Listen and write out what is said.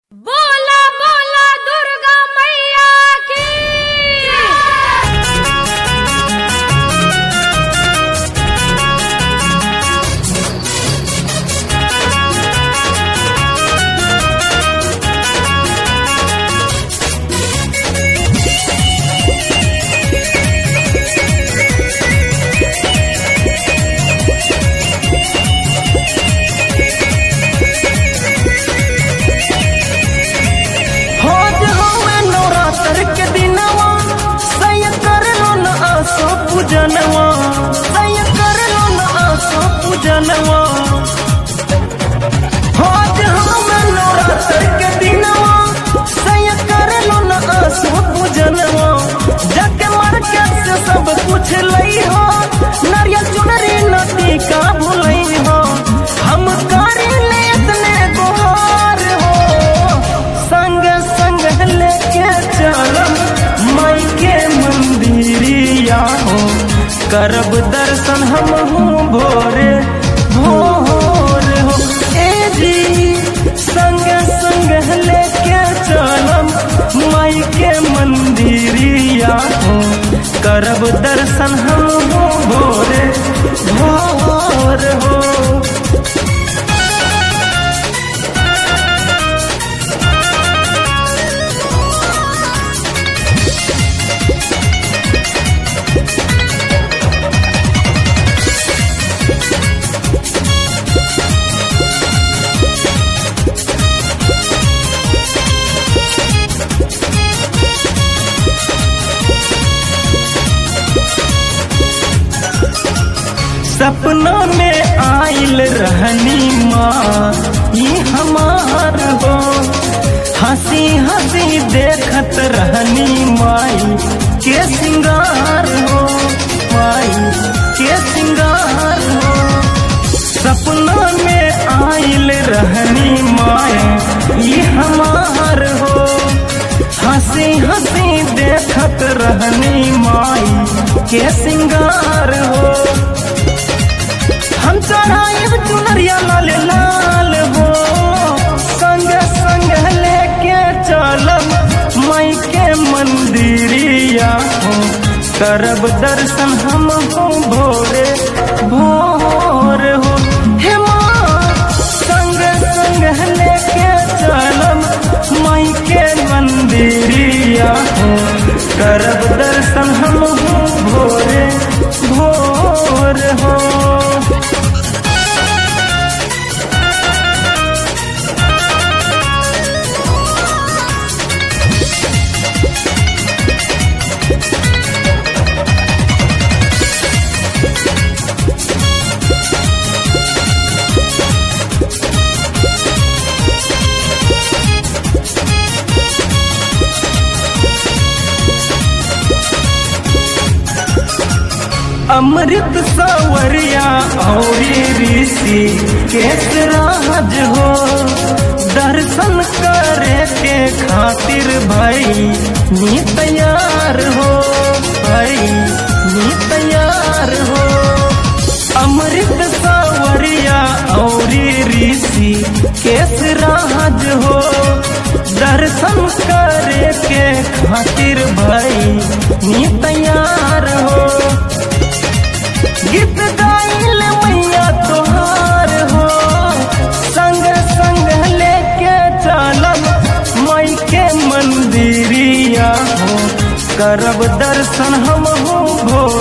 बोला बोला दुर्गा मैया की होज हवे नवरात्र के दिनवा सय कर लो न आसो पूजनवा सय कर लो न आसो पूजनवा होज हवे नवरात्र के दिनवा सय कर लो न आसो पूजनवा जाके मार्केट से सब कुछ लई हो नारियल चुनरी नदी का भुलई हो हम करी ले इतने गुहार हो संग संग लेके चलम माई के मंदिरिया हो करब दर्शन हम हूँ भोरे भोर हो ए जी संग संग लेके चलम माई के मंदिरिया हो करब दर्शन हम हूँ भोरे भोर हो सपना में आइल रहनी माँ ये हमार हो हंसी हंसी देखत रहनी माई के सिंगार हो माई के सिंगार हो सपना में आइल रहनी माए ये हमार हो हंसी हंसी देखत रहनी माई के सिंगार हो हम चढ़ाइब चुनरिया लाल लाल हो संग संग लेके चलब माई के मंदिरिया हो करब दर्शन हम हो भोरे भोर हो हे माँ संग संग लेके चलब माई के मंदिरिया हो करब दर्शन हम हो भोरे भोर हो अमृत सवरिया और ऋषि केसराज हो दर्शन करे के खातिर भाई नी तैयार हो भाई नी तैयार हो अमृत सवरिया और ऋषि केसराज हो दर्शन करे के खातिर भाई नी तैयार हो गीत गाइल मैया तोहार हो संग संग लेके चलब माई के मंदिरिया हो करब दर्शन हम हो भोर